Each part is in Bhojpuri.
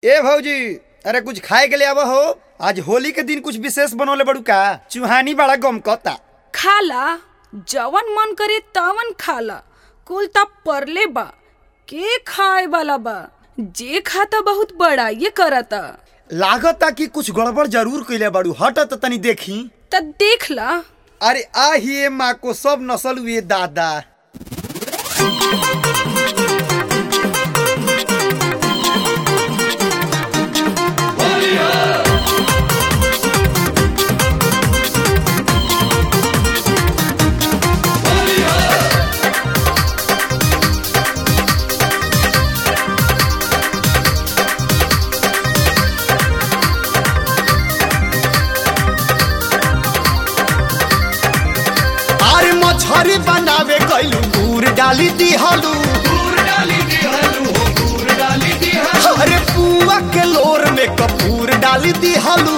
ए भौजी अरे कुछ खाए के लिए आवा हो आज होली के दिन कुछ विशेष बनोले बड़ू का चुहानी बड़ा गम कता खाला जवन मन करे तवन खाला कुल तब परले बा के खाए वाला बा जे खाता बहुत बड़ा ये करता लागता कि कुछ गड़बड़ जरूर कइले बड़ू हट त तनी देखी त देख ला अरे आ ही ए माँ को सब नसल हुए दादा अरे मछरी बनावे गइलू गुड़ डाली दिहलू अरे पुआ के लोर में कपूर डाली दिहलू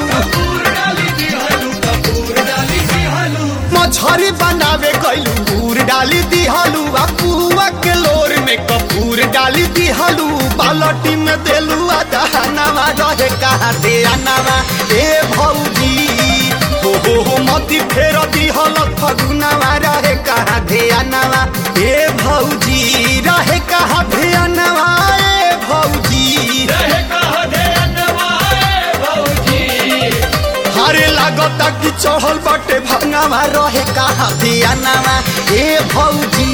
मछरी बनावे गइलू गुड़ डाली दिहलू आ पुआ के लोर में कपूर डाली दिहलू बालटी में देलू आ दहनावा रहे कहा दे अनावा ए भौजी हो हो हो मती फेर दिहल फगुनावा रहे कहा दे अनावा ए भौजी रहे कहा दे अनावा ए भौजी हरे लागता कि चढ़ल बाटे भंगावा रहे कहा धियानावा ए भौजी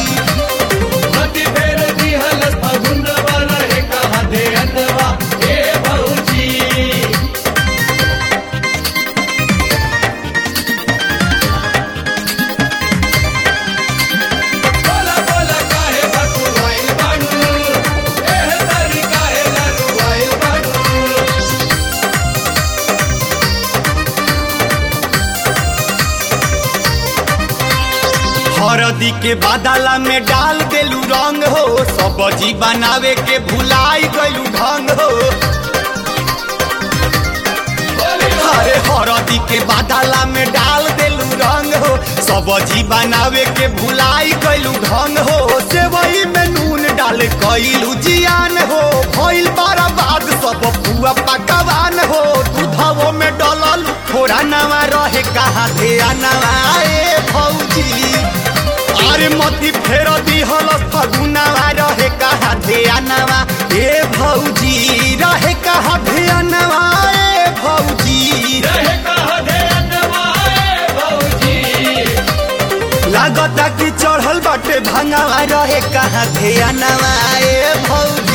हरदी के बादला में डाल देलू रंग हो सब्जी बनावे के भुलाई गइलू ढंग हो अरे हरदी के बादला में डाल देलू रंग हो सब्जी बनावे के भुलाई गइलू ढंग हो सेवई में नून डाल कइलू जियान हो भइल बारा बाद सब पुआ पकवान हो दूधवो में डलल थोड़ा नवा रहे कहा थे नवा ए भौजी अरे मती फेर दिहल फगुनावा रहे कहा ध्यानवा ए भौजी रहे कहा ध्यानवा ए भौजी लागता कि चढ़ल बाटे भंगावा रहे कहा ध्यानवा ए भौजी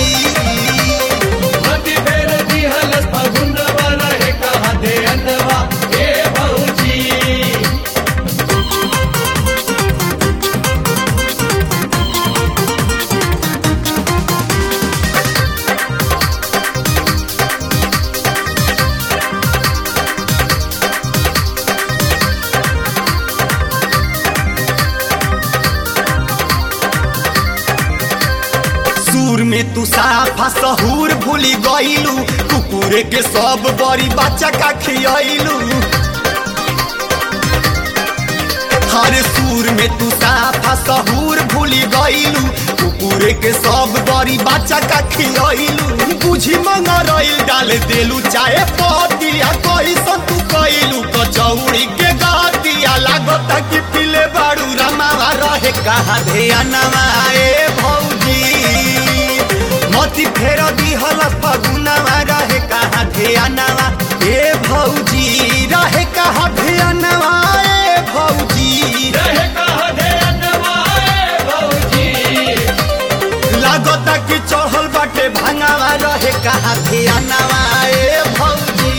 सूर में तू साफा सहूर भूली गईलू कुकुरे के सब बड़ी बच्चा का खियलू हर सूर में तू साफा सहूर भूली गईलू कुकुरे के सब बड़ी बच्चा का खियलू बुझी मंगरइल डाल देलू चाहे पतिया कोई तू कइलू कचौड़ी के गातिया लागता कि पिले बाड़ू रमावा रहे कहा ध्यानवा ए भौजी मती फेर दिहल फगुनावा रहे कहा ध्यानवा ए भौजी रहे कहा ध्यानवा ए भौजी लागता कि चढ़ल बाटे भांगावा रहे कहा ध्यानवा ए भौजी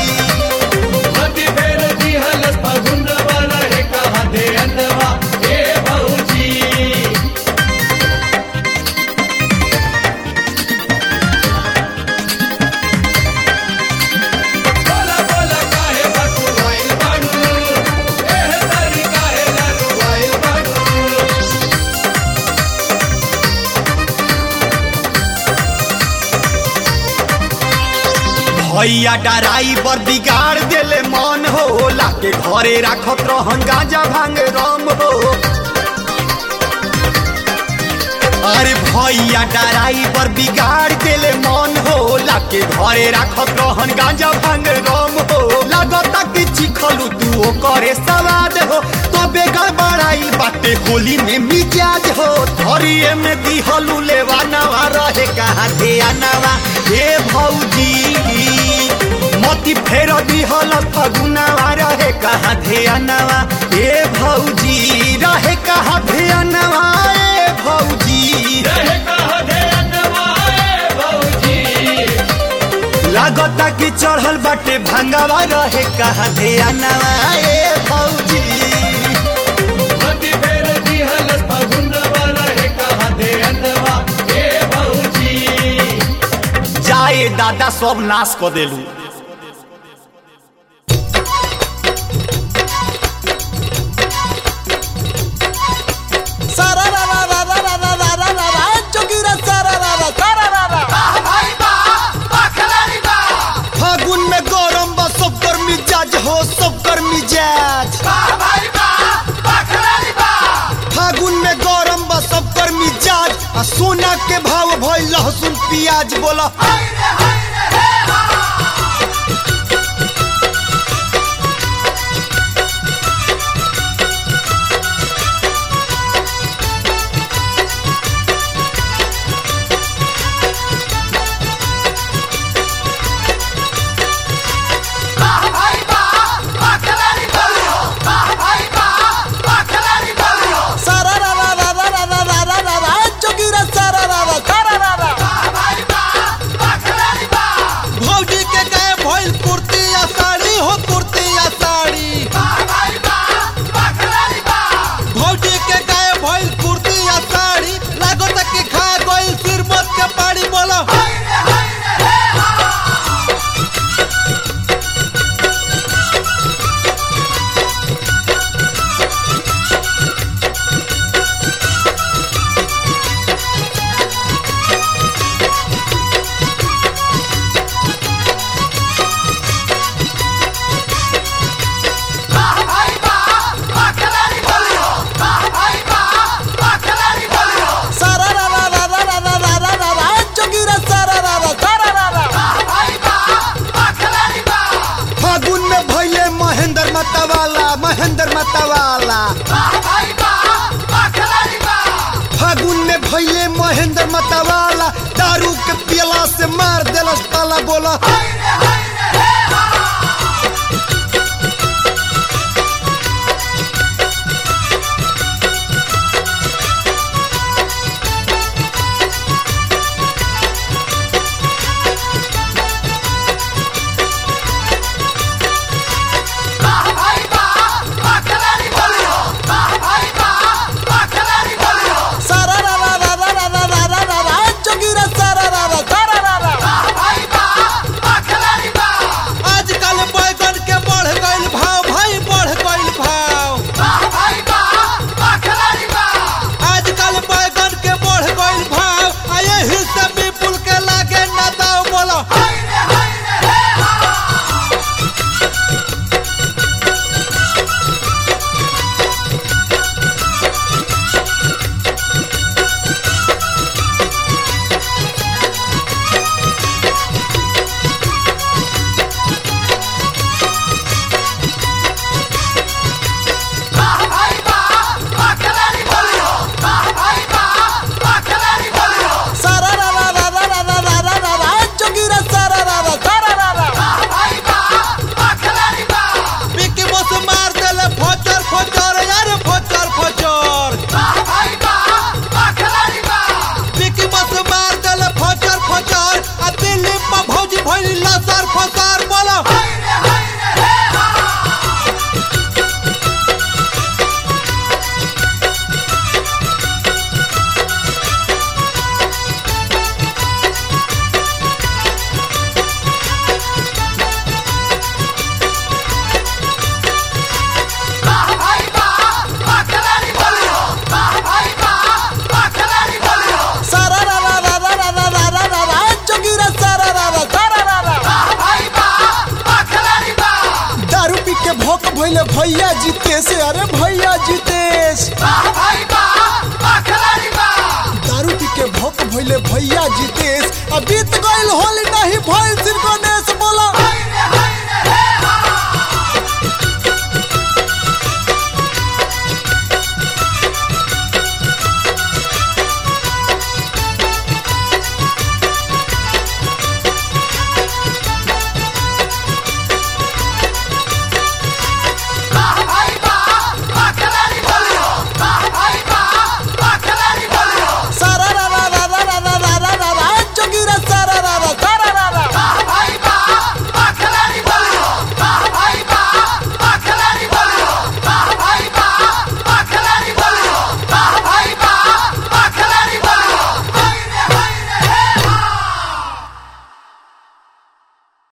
भैया डराई बर बिगाड़ देले मन हो लाके घरे राखत रहन गांजा भांग रम हो अरे भैया ड्राइवर बिगाड़ देले मन हो लाके घरे राखत रहन गांजा भांग रम हो लगता कि चिखलू तू करे सवाद हो तबे गड़बड़ाई बाटे होली में मिजाज हो धरिए में दिहलू लेवा नवा रहे कहाँ धिया नवा हे भौजी मती फेर दिहल फगुनावा रहे कहाँ धिया नवा हे भौजी रहे कहाँ धिया नवा ए भौजी लागता कि चढ़ल बाटे भांगावा रहे कहा धिया नवा ए भौजी जाए दादा सब नाश क देलू सारा रा रा रा रा रा रा रा रा रा रा जोगिरा सारा रा रा सारा रा रा फागुन में गरम बा सब कर मिजाज हो सब कर मिजाज फागुन में गरम बा सब कर मिजाज आ सोना के भाव भइल लहसुन प्याज बोला सारा रा रा रा रा रा रा रा रा रा रा जोगिरा सारा रा रा सारा रा रा भौजी के गए भइल कुर्ती या साड़ी हो कुर्ती या साड़ी भौजी के गए भइल कुर्ती या साड़ी लागत कि खा गइल सिरमत के पानी बोला सारा रा रा रा रा रा रा रा रा रा रा जोगिरा सारा रा रा सारा रा रा फागुन में भइले महेंद्र मतवाला महेंद्र मतवाला फागुन में भइले महेंद्र मतवाला दारू के पियला से मार देलस ताला बोला सारा रा रा रा रा रा रा रा रा रा रा जोगिरा सारा रा रा सारा रा रा आजकल बैगन के बढ़ गइल भाव भाई बढ़ गइल भाव आजकल बैगन के बढ़ गइल भाव आ यही से विपुल के लागे ना दाव बोलो सारा रा रा रा रा रा रा रा रा रा रा जोगिरा सारा रा रा सारा रा रा विकी बस मार देले फोचर फोचर यार फोचर फोचर विकी बस मार देले फोचर फोचर आ दिल्ली में भौजी भइल लसर फसर बोलो सारा रा रा रा रा रा रा रा रा रा रा जोगिरा सारा रा रा सारा रा रा दारू पी के भोक भइले भैया जीतेश अरे भैया जीतेश दारू भइले भैया जितेश अब बीत गइल होली नहीं भइल सिर गणेश